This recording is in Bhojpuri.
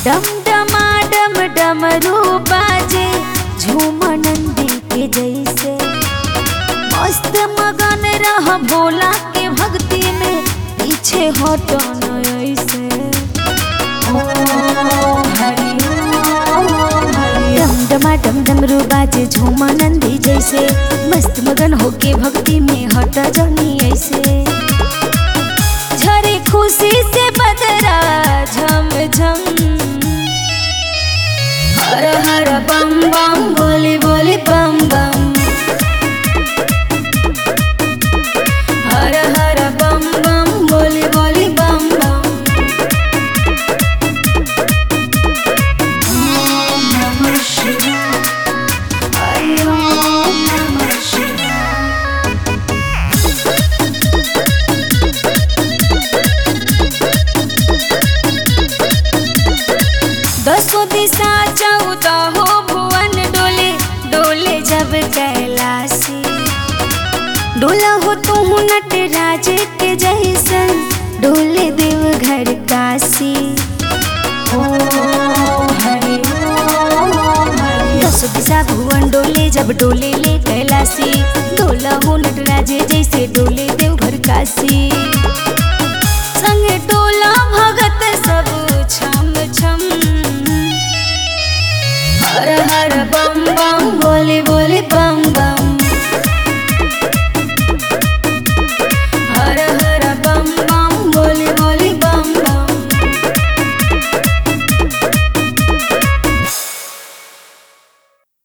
डम डमा डम डमरू बाजे झूम नंदी के जैसे मस्त मगन रह भोला के भक्ति में पीछे हटो न ऐसे डम डमा डम डमरू बाजे झूम नंदी जैसे मस्त मगन होके भक्ति में हट जनी ऐसे झरे खुशी से बदरा झम झम हर हर बम बम बोली बोली बम बम हर हर बम बम बोली बोली बम बम ओम नमः शिवाय हरि ओम नमः शिवाय दसों दिशा चौदह हो भुवन डोले डोले जब कैलासी डोला हो तू नटराज के जैसन डोले देव घर काशी दसों दिशा भुवन डोले जब डोले ले कैलासी डोला हो नटराज जैसे डोले देव घर काशी